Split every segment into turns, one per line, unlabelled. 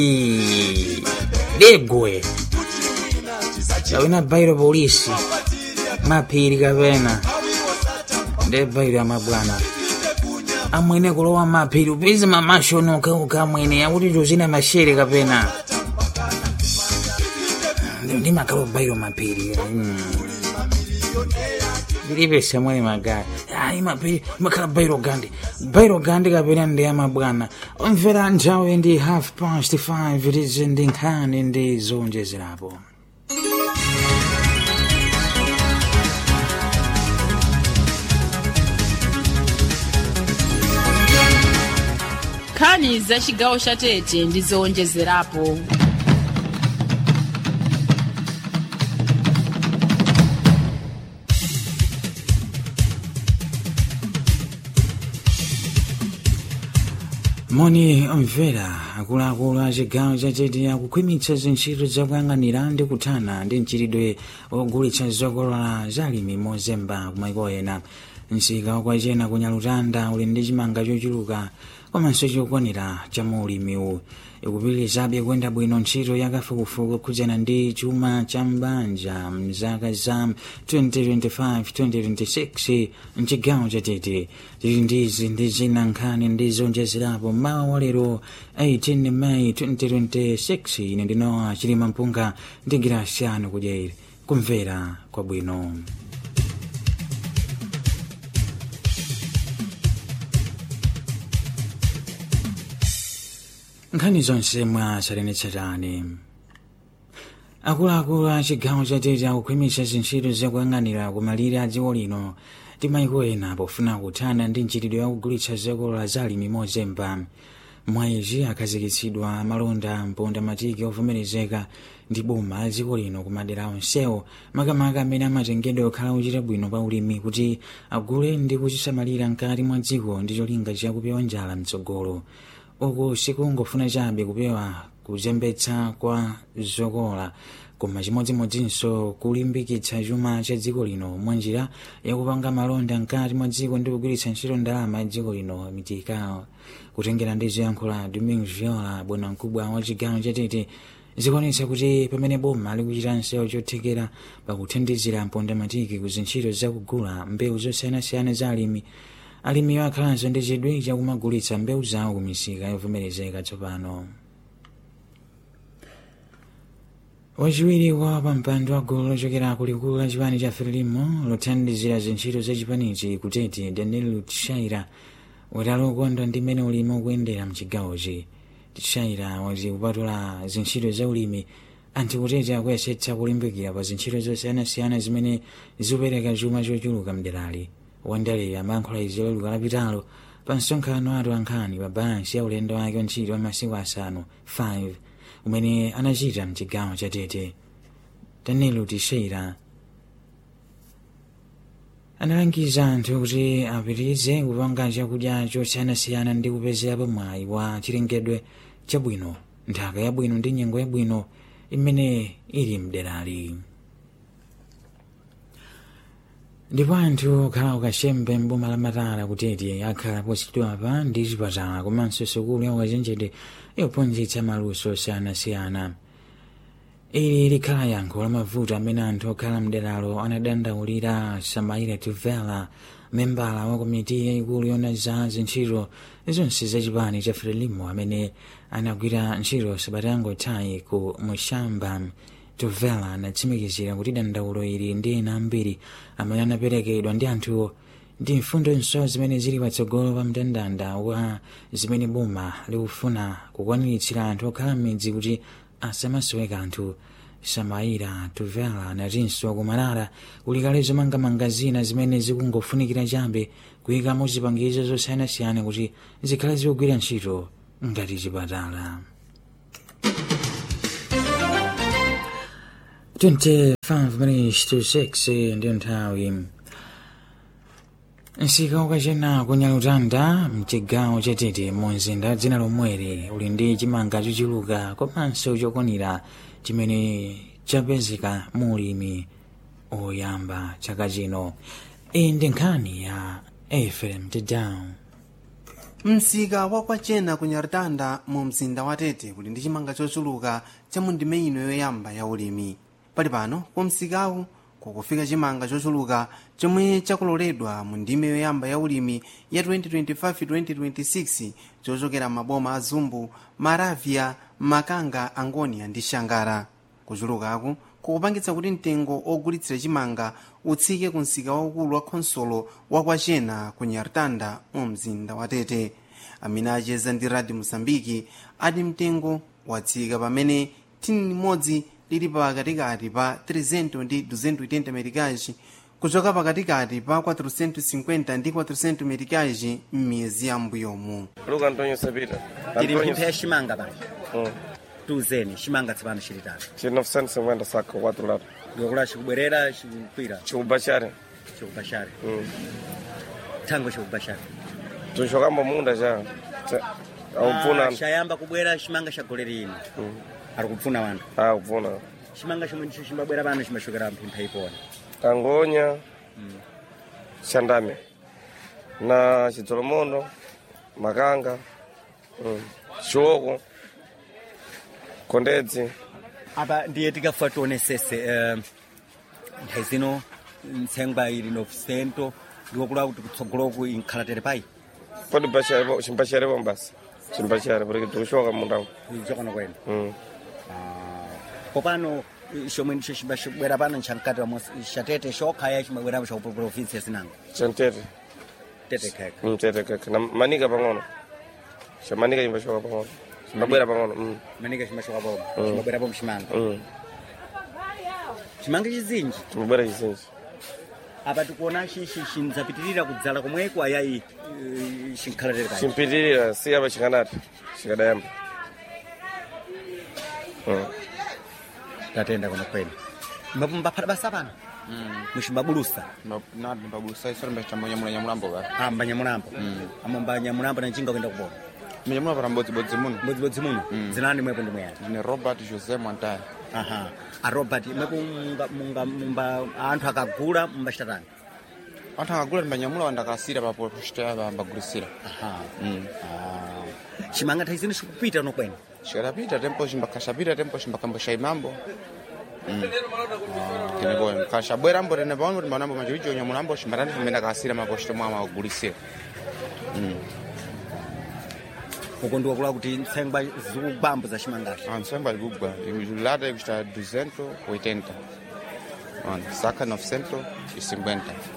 ligwe kapena bairo polisi maphiri kapena ndi bairo ya mabwana amwene kulowa maphiri upize mamashono ukauka amwene akuti tuzina mashere kapena ndi makalo bairo maphiri ndilibe samwene magari ayi maphiri makhala bairo gandi bairo gandi kapena ndi ya mabwana mvera nthawi ndi half past 5 itizi ndi nkhani ndi zonjezerapo
nkhani za chigawo cha tete ndi zowonjezerapo
moni omvera akuluakulu a chigawo chatete akukhwimitsa zintchito zakuyang'anira ndi kuthana ndi mchiridwe wogulitsa zokolola zalimi mozemba kumaiko ena msika wakwachena kunyalutanda uli ndi chimanga chochuluka komanso chokwanira cha maulimiwu ikupitirizabe kuyenda bwino ntchito yakafukufuku khudzana ndi chuma cha mbanja mzaka za 2025-2026 mchigawo chatete tili ndizi ndi zina nkhani ndi zonjezerapo mawa walero 18 May 2026 ine ndinowa chilima mpunga ndi girasiyano kudyeri kumvera kwabwino nkhani zonse mwa salenetsatane akuluakulu a chigawo chatete akukhwimitsa zintchito zakuyang'anira kumalire a dziko lino ndi maiko ena pofuna kuthana ndi mchitidwe wakugulitsa zokolola zalimi mozemba mwa izi akhazikitsidwa malonda mponda matiki ovomerezeka ndi boma la dziko lino kumadera onsewo makamaka amene amatengedwa okhala ochita bwino pa ulimi kuti agule ndi kuchisamalira mkati mwa dziko ndi cholinga chakupewa njala mtsogolo uku sikungofuna chabe kupewa kuzembetsa kwa zokolola koma chimodzimodzinso kulimbikitsa chuma cha dziko lino mwanjira yakupanga malonda mkati mwa dziko ndi kugwiritsa ntchito ndalama ya dziko lino mitikao kutengera ndi zoyankhula domingo viola bwanamkubwa wa chigawo chatete zikuonetsa kuti pamene boma likuchita nsewu chothekera pakuthandizira mpondamatiki ku zintchito zakugula mbewu zosiyanasiyana za alimi alimi akhalanso ndi chidwi chakumagulitsa mbewu zawo ku misika yovomerezeka tsopano wachiwiri wa pampando wa gulu lochokera kulikulu la chipani cha frelimo lothandizira zintchito za chipanichi kutete daniel tshaira watali ukondwa ndi mmene ulimi ukuyendera mchigawochi tshaira wati kupatula zintchito za ulimi anthu kutete akuyesetsa kulimbikira pa zintchito zosiyanasiyana zimene zikupereka chuma chochuluka mderali wandale amayankhula izi loluka lapitalo pa msonkhano atu ankhani pa balansi ya ulendo wake wa ntchito wa masiku asanu 5 umene anachita mchigawo cha tete danilo tishera analangiza anthu kuti apitirize kupanga chakudya chosiyanasiyana ndi kupezerapo mwayi wa chilengedwe chabwino nthaka yabwino ndi nyengo yabwino imene ili mderali ndipo anthu okhala ukachembe mboma la matala kutete akhala posachedwapa ndi chipatala komanso sukulu ya ukachenjede yophunzitsa maluso osiyanasiyana ili likhala yankho la mavuto amene anthu okhala mderalo anadandaulira samaira tuvela membala wa komiti yayikulu yona za zintchito zonse za chipani cha frelimo amene anagwira ntchito sabata yangothayi ku mushamba tuvela anatsimikizira kuti dandaulo ili ndi ena ambiri amene anaperekedwa ndi anthuwo ndi mfundonso zimene zili patsogolo pa mndandanda wa zimene boma likufuna kukwaniritsira anthu okhala m'midzi kuti asamasowe kanthu samaira tuvela anatinso kumalala kulikale zomangamanga zina zimene zikungofunikira chabe kuyikamo zipangizo zosiyanasiyana kuti zikhale zikugwira ntchito ngati chipatala 25 minutes to 6 ndiyo nthawi msika ukachena kunyalutanda mchigawo chatete mumzinda dzina lomweri uli ndi chimanga chochuluka komanso chokwanira chimene chapezeka mu ulimi oyamba chaka chino iyi ndi nkhani ya efrem tedown
msika wakwachena ku nyartanda mu mzinda wa tete kuli ndi chimanga chochuluka cha mu ndime ino yoyamba ya ulimi pali pano ku msikawu kukufika chimanga chochuluka chomwe chakuloledwa mu ndime yoyamba ya ulimi ya 2025-2026 chochokera maboma a zumbu maravya makanga angonia ndi shangara kuchulukaku kukupangitsa kuti mtengo ogulitsira chimanga utsike ku msika waukulu wa khonsolo wakwachena ku nyartanda mu mzinda wa tete amene acheza ndi radio mosambiki ati mtengo watsika pamene thini limodzi lili pakatikati pa 300 ndi 280 metikaji kuchoka pakatikati pa 450 ndi 400 metikaji m'miyezi yambuyomu
luka antonio sapita
tiri mphimpha ya ximanga pano
Mm.
tuzeni ximanga tsopano xili tano
chili 950 saka kwatro lata
ndikula xikubwerera xikukwira
chikubachare
xikubaxare
Mm.
thango xikubaxare
tuxokamba munda cha cha- akupfuna
xayamba kubwera ximanga xa golero ino ari kupfuna wanthu
akupfuna
ximanga xomwe ndixo ximbabwera pano ximaxokera mphimpha ipona
kangonya xandame na chidzolomondo makanga mm, xioko kondedzi
apa ndiye tikafa tionesese eh, nthawi zino ntsengwa ili 900 ndikokula kuti kutsogoloku inkhala tere pai
podi bachare chimbachare basi chimbachare porque tikuxoka mundamu
chokona kwene
Mm.
popano xomwe ndixo ximbabwera pano nxankati wamo xatete xokhaya ximabwerapo xa kuprovinsi yasinanga
chantete
tete kheka
mtete keke na manika pang'ono xamanika chimbaxoka pang'ono chimbabwera pang'ono mm.
manika ximaxoka pomo ximabwerapo mximanga
Mm.
ximanga xizinji
chimbabwera chizinji
apa tikuona xinzapitirira kudzala komweko ayayi eh, xinkhala tere pai
chimpitirira si apa chikanati chikadayamba Mm.
tatenda kono kwene mbaphata basa pano muximbabulusa
nati mbabusa isolembe chambonyamula nyamulambo ba
amba nyamulambo amamba nyamulambo nanjinga kuenda kupona
mnyamula para mbodzibodzi muno
mbodzibodzi muno zinani mwepo ndi mweyani
ndine robert josé mwantaya
aha a robert mwepo munga- munga- mumba anthu akagula mumbaxitatani
anthu akagula timbanyamula wandakasira papo kuxitaya pambagulisira
aha Ah. ximanga nthawi zino xikupita no kwene
xikadapita tempo ximbakhaxapita tempo ximbakambosha imambo tenepo khaxabwerambo tenepaono timbanambo machiwicho nyamulambo ximbatani timbendakasira mapoxito mwa magulisira
uko ndiwakula kuti ntsengwa zikugwambo za ximangaxi
antsengwa likugwa lata ikuxita 280 Ona, saka 950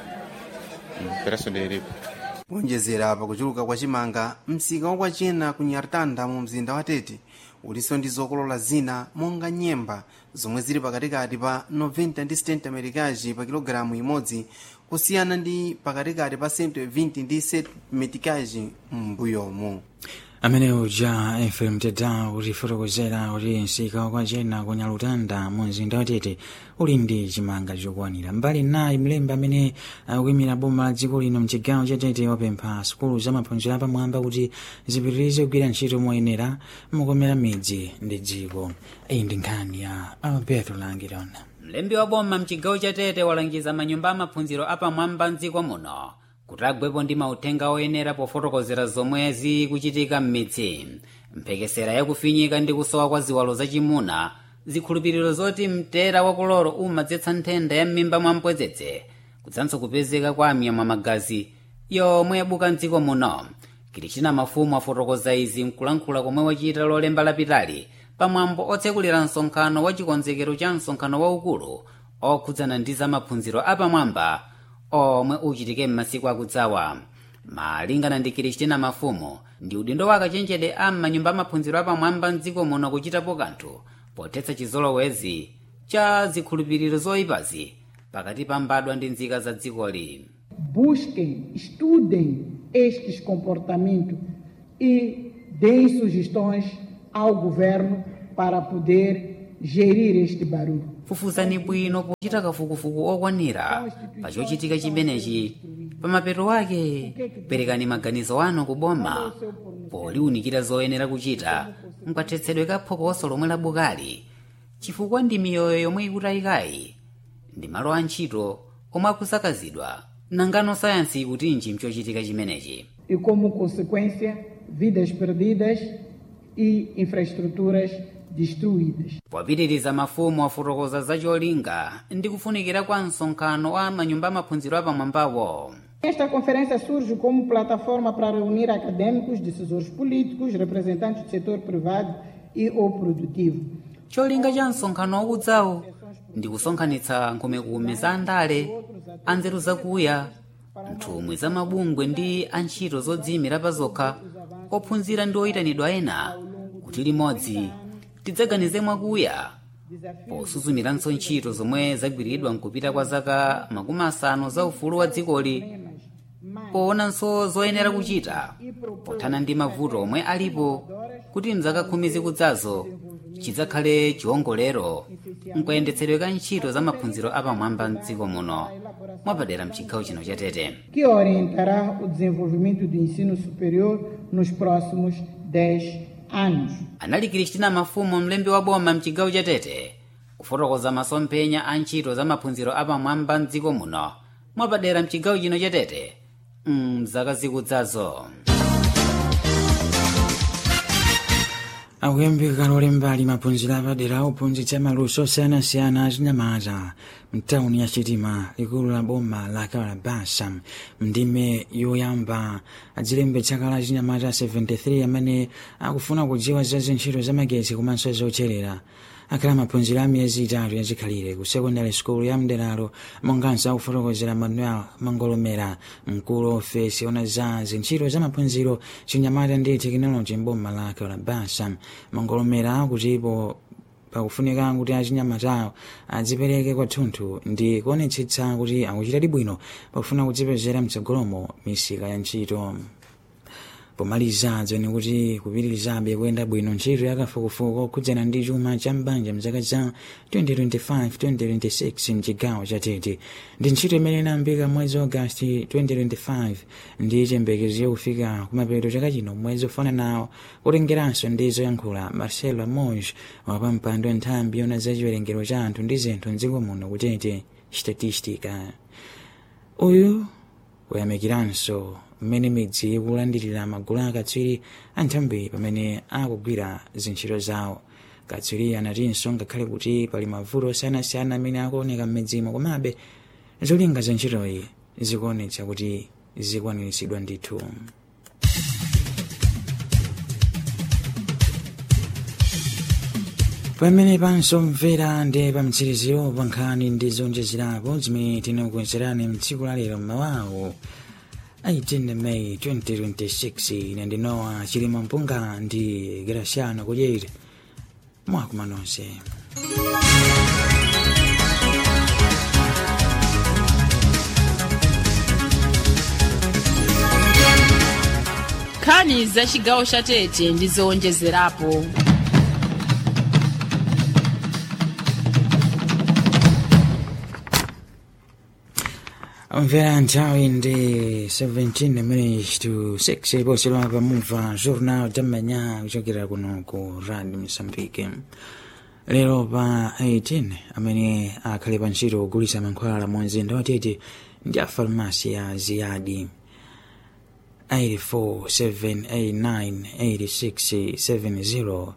preço de iripo
kuonjezera pa kuchuluka kwa chimanga msika wakwachena ku nyartanda mu mzinda wa tete ulinso ndi zokolola zina monga nyemba zomwe zili pakatikati pa 90 ndi 70 amerikaji pa kilogalamu imodzi kusiyana ndi pakatikati pa 120 ndi 7 metikaji m'mbuyomu
amene uja fm teda utifotokozera kuti msika wakwachena ku nyalutanda mu mzinda watete uli ndi chimanga chokwanira mbali nayi mlembi amene akuyimira boma la dziko lino mchigawo cha tete wapempha sukulu za maphunziro apamwamba kuti zipitirize kugwira ntchito moyenera mukomera midzi ndi dziko iyi ndi nkhani ya alberto langirona
mlembi wa boma mchigawo cha tete walangiza manyumba amaphunziro apamwamba mdziko muno kuti agwepo ndi mauthenga oyenera pofotokozera zomwe zikuchitika m'midzi mphekesera yakufinyika ndi kusowa kwa ziwalo zachimuna zikhulupiriro zoti mtera wakuloro umadzetsa nthenda ya m'mimba mwa mpwezedze kudzanso kupezeka kwa amiyamwa magazi yomwe yabuka mdziko muno kilichina mafumu afotokoza izi mkulankhula komwe wachita lolemba lapitali pamwambo otsekulira msonkhano wa chikonzekero cha msonkhano waukulu okhudzana ndi za maphunziro apamwamba omwe uchitike m'masiku akudzawa malingana ndi kilichina mafumu ndi udindo wa akachenjede a m'manyumba amaphunziro apamwamba mdziko muno kuchitapo kanthu potetsa chizolowezi cha zikhulupiriro zoyipazi pakati pa mbadwa ndi nzika za dzikoli
busquem, estudem estes comportamentos e deem sugestões ao governo para poder gerir este barulho.
fufuzani bwino pochita kafukufuku okwanira pa chochitika chimenechi pamapeto ake perekani maganizo anu kuboma poliwunikira zoyenera kuchita mkathetsedwe kaphokoso lomwe labukali chifukwa ndi miyoyo yomwe ikutayikayi ndi malo a ntchito omwe akusakazidwa nangano sayansi ikutinji mchochitika chimenechi
e, como consequência, vidas perdidas e infraestruturas destruídas.
popitiriza mafumu afotokoza za cholinga ndi kufunikira kwa msonkhano wa manyumba amaphunziro apamwambawo
Esta conferência surge como plataforma para reunir acadêmicos, decisores políticos, representantes do setor privado e ou produtivo.
cholinga cha msonkhano waudzawo ndi kusonkhanitsa nkhumekume za andale anzeru zakuya nthumwi za mabungwe ndi antchito zodziyimira pa zokha ophunzira ndi oyitanidwa ena kuti limodzi tidzaganize mwakuya posuzumiranso ntchito zomwe zagwiridwa mkupita kwa zaka makumi asanu za ufulu wa dzikoli poonanso zoyenera kuchita pothana ndi mavuto omwe alipo kuti mzaka khumi zikudzazo chidzakhale chiwongolero mkuyendetsedwe ka ntchito za maphunziro apamwamba mdziko muno mwapadera mchigawo chino cha tete
que orientará o desenvolvimento do ensino superior nos próximos 10 anos.
anali kristina mafumu mlembi wa boma mchigawo cha tete kufotokoza masomphenya a ntchito za maphunziro apamwamba mdziko muno mwapadera mchigawo chino cha tete mzaka zikudzazo
akuyambika lole mbali maphunziro apadera auphunzitsa maluso osiyanasiyana achinyamata mtawuni ya chitima likulu la boma la kalabasa mndime yoyamba adzilembetsa kala achinyamata 73 amene akufuna kudziwa za zintchito zamagetsi komanso zocherera akhala maphunziro a miyezi itatu yazikhalire ku secondary school ya mderalo monganso akufotokozera manuel mangolomera mkulu ofesi ona za zintchito za maphunziro chinyamata ndi tekinoloji mboma la kalabasa mangolomera kutipo pakufunika kuti achinyamatawo adzipereke kwathunthu ndi kuonetsetsa kuti akuchitadi bwino pakufuna kudzipezera mtsogolomo misika ya ntchito pomaliza dzoni kuti kupitirizabe kuyenda bwino ntchito yakafukufuku khudzana ndi chuma cha mbanja mzaka za 2025-2026 mchigawo cha tete ndi ntchito imene inayambika mwezi wa agasti 2025 ndi chiyembekezo yakufika kumapeto chaka chino mwezi ofananawo kutengeranso ndi zoyankhula marcelo monge wapampando wa nthambi yona za chiwerengero cha anthu ndi zinthu mdziko muno kutete statistica uyu kuyamikiranso mmene midzi ikulandirira magulu akatswiri a nthambi pamene akugwira zintchito zawo katswiri anatinso ngakhale kuti pali mavuto osiyanasiyana amene akuoneka m'midzimo komabe zolinga za ntchitoyi zikuonetsa kuti zikwaniritsidwa ndithu pamene pansomvera ndi pamtsiriziro pa nkhani ndi zonjezerapo zimene tinakukonzerani mtsiku la lero mmawawo 18 May 2026 ine ndinowa chilima mpunga ndi Graciano kudyera mwakuma nonse
nkhani za chigawo cha tete ndi zowonjezerapo
mvera nthawi ndi 17 minutes to 6 poselwa pamumva journal tam'manya kuchokera kuno ku radio msambike lero pa 18 amene akhale pa ntchito kugulitsa mankhwala mu mzinda wa tete ndi a farmasi ya ziyadi 847898670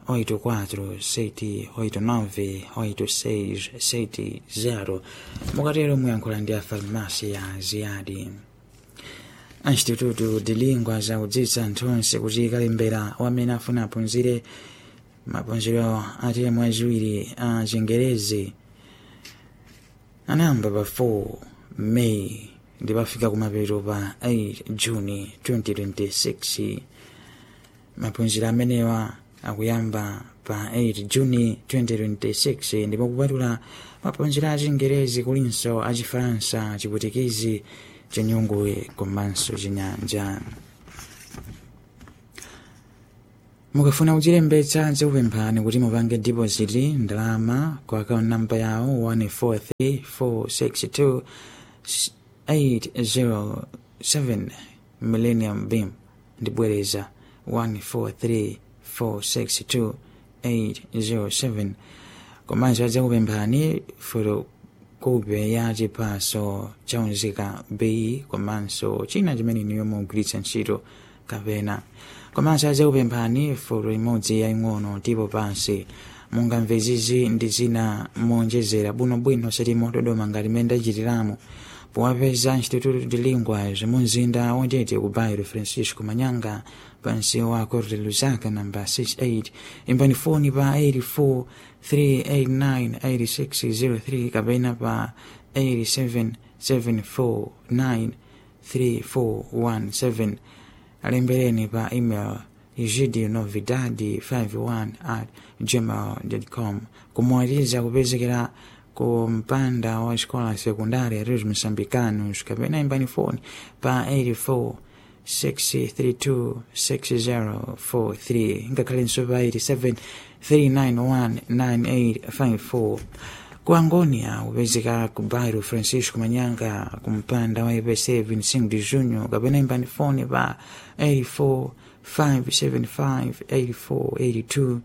84 mukatero muyankhula ndi a farmasi ya ziyadi instituto de lingua zakudzitsa anthu onse kuti kalembera wamene afuna aphunzire maphunziro ati mwezi ziwiri a chingerezi anayamba pa 4 may ndi pafika kumapeto pa 8 juni 2026 maphunziro amenewa akuyamba pa 8 juni 2026 ndipo kupatula maphunziro a chingerezi kulinso a chifaransa chiputikizi chinyungwe komanso chinyanja mukafuna kuchilembetsa dzikupemphani kuti mupange deposit ndalama ku account number yawo 143462 807 millennium beam ndibwereza 143462 807 komanso adzakupemphani foto kope ya chiphaso chaunzika bei komanso china chimene niyo mugwiritsa ntchito kapena komanso azakupemphani foto imodzi yaing'ono tipo pansi mungamve zizi ndi zina monjezera bwinobwino sati motodoma ngati mmene ndachitiramo powapeza instituto de linguas mumzinda watete ku bairo francisco manyanga pansi wa corte lusaka namba 68 imbani foni pa 84 389 8603 kapena pa 87 749 3417 alembereni pa email igidinovidadi51 at gmail.com kumwatiza kupezekera ku mpanda wa escola secundária Rios Moçambicanos kapena imbani foni pa 84 632 6043 ngakhalenso pa 87 391 9854 ku angonia kupezeka ku bairo francisco manyanga ku mpanda wa ipc 25 de junho kapena imbani foni pa 84 575 8482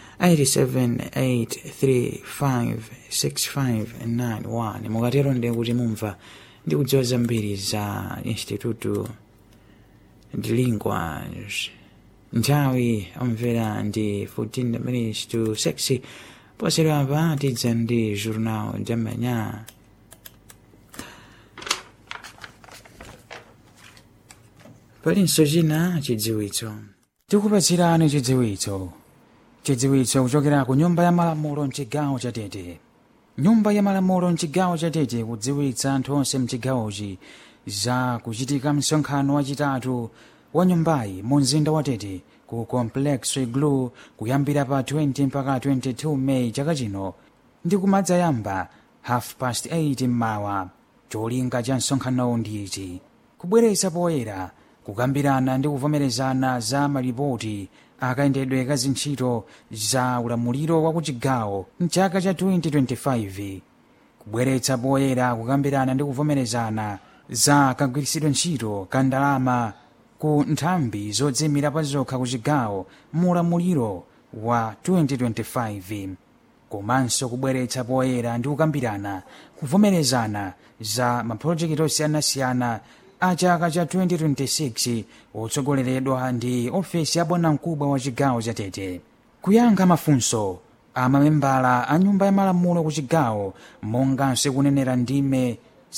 87835651 mukatero ndi kuti mumva ndi kudziwa zambiri za instituto de linguas nthawi omvera ndi 14 minutes to 6 posero apa tidza ndi journal de manhã palinso china chidziwitso tikupatsirani chidziwitso chidziwitso kuchokera ku nyumba ya malamulo mchigawo cha tete nyumba ya malamulo mchigawo cha tete kudziwitsa anthu onse mchigawochi za kuchitika msonkhano wachitatu wa nyumbayi mu mzinda wa tete ku complex iglu kuyambira pa 20 mpaka 22 meyi chaka chino ndi kumadzayamba half past 8 mmawa cholinga cha msonkhanowu ndi ichi kubweretsa poyera kukambirana ndi kuvomerezana za malipoti akayendedwe ka zintchito za ulamuliro wa kuchigawo mchaka cha 2025 kubweretsa poyera kukambirana ndi kuvomerezana za kagwiritsidwe ntchito ka ndalama ku nthambi zodzimira pa zokha ku chigawo mu ulamuliro wa 2025 komanso kubweretsa poyera ndi kukambirana kuvomerezana za mapulojekiti osiyanasiyana a chaka cha 2026 otsogoleredwa ndi ofesi ya bwanamkubwa wa chigawo cha tete kuyankha mafunso a mamembala a nyumba ya malamulo ku chigawo monganso kunenera ndime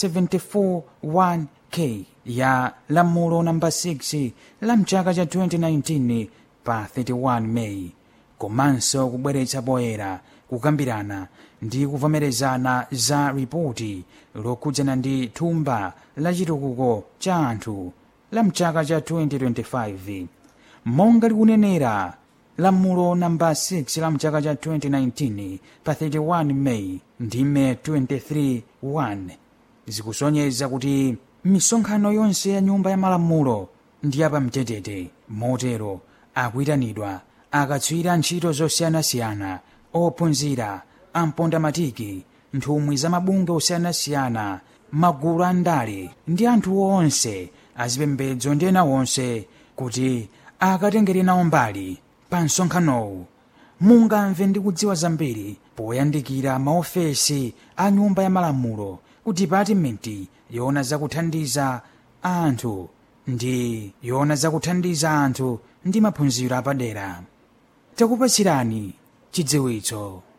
741k ya lamulo namba 6 la mchaka cha 2019 pa 31 meyi komanso kubweretsa poyera kukambirana ndi kuvomerezana za ripoti lokhudzana ndi thumba la chitukuko cha anthu la mchaka cha 2025 monga likunenera lamulo namba 6 la mchaka cha 2019 pa 31 meyi ndime 23 1 zikusonyeza kuti misonkhano yonse ya nyumba ya malamulo ndi yapamtetete motero akuyitanidwa akatswira ntchito zosiyanasiyana ophunzira ampondamatiki nthumwi za mabunge osiyanasiyana magulu a ndale ndi anthu onse azipembedzo ndi ena onse kuti akatengere nawo mbali pa msonkhanowu mungamve ndi kudziwa zambiri poyandikira maofesi a nyumba ya malamulo ku dipatimenti yoona zakuthandiza anthu ndi yoona zakuthandiza anthu ndi maphunziro apadera takupatsirani chidziwitso